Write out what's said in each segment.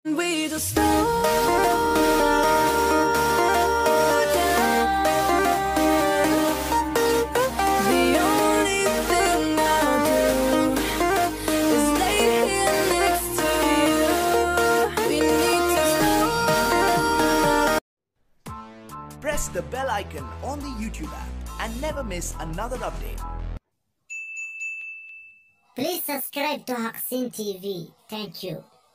We just slow down. The only thing I'll do is lay here next to you. We need to slow Press the bell icon on the YouTube app and never miss another update. Please subscribe to Haksin TV. Thank you.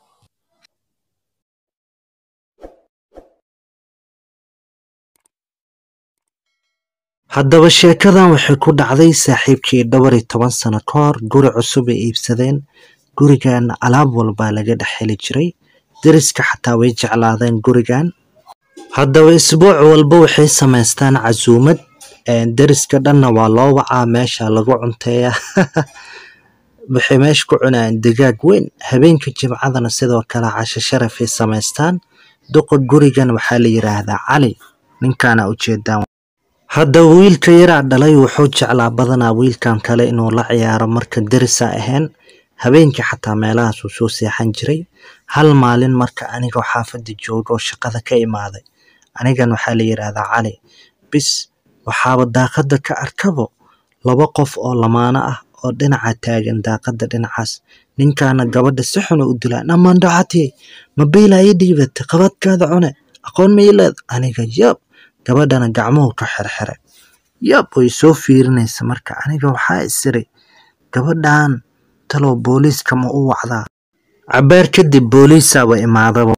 haddaba sheekadan waxay ku dhacday saaxiibkii dhowr iyo toban sano ka hor guri cusub ay iibsadeen gurigan alaab walbaa laga dhex heli jiray deriska xataa way jeclaadeen gurigan haddaba isbuuc walba waxay samaystaan casuumad een, deriska dhanna waa loo wacaa meesha lagu cunteeyaa waxay meesha ku cunayaan digaag weyn habeenka jimcadana sidoo kale casho sharafay samaystaan duqa gurigan waxaa la yiraahdaa cali ninkaana ujeedaan haddaba wiilka yaraa dhalay wuxuu jeclaa badanaa wiilkan kale inuu la ciyaaro marka derisa ahayn habeenkii xataa meelahaas uu soo seexan jiray hal maalin marka anigoo xaafadda jooga oo shaqada ka imaaday anigan waxaa la yidhaahdaa cali bis waxaaba daaqadda ka arkabo laba qof oo lamaano ah oo dhinaca taagan daaqadda dhinacaas ninkaana gabadha si xun u dilaa namandhacati mabiila ii dhiibatay qabadkaada cune aqoon ma ii leed aniga yab gabadhana gacmuhu ka xirxiray yab way soo fiirinaysa marka aniga waxaa isiri gabadhan talow booliiska ma u wacdaa cabaar kadib booliisaaba imaadaba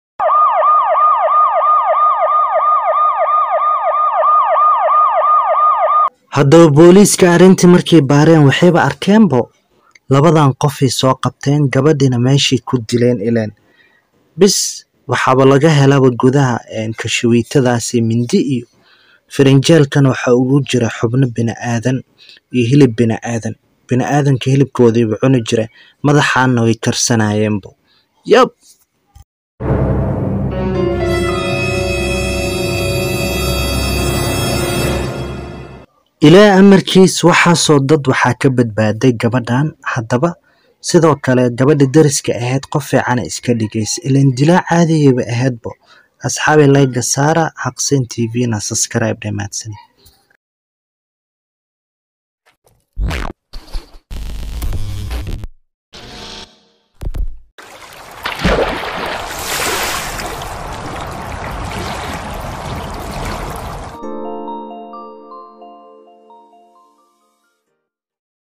haddaba booliiska arrintii markay baareen waxayba arkeenbo labadan qofay soo qabteen gabadhina meeshay ku dileen ileen bis waxaaba laga helaba gudaha een, kashawiitadaasi mindi iyo firinjeelkan waxaa ugu jira xubno bini'aadan iyo hilib bini'aadan bini'aadanka hilibkoodiiba cuni jira madaxaana way karsanayeenbo yab ilaa amarkiis waxaasoo dad waxaa ka badbaaday gabadhan haddaba sidoo kale gabadha deriska ahayd qof fiicana iska dhigaysa ilaan dilaa caadiyayba ahaydbo asxaabi layga saara xaqseen tvna subscribe dhamaadsan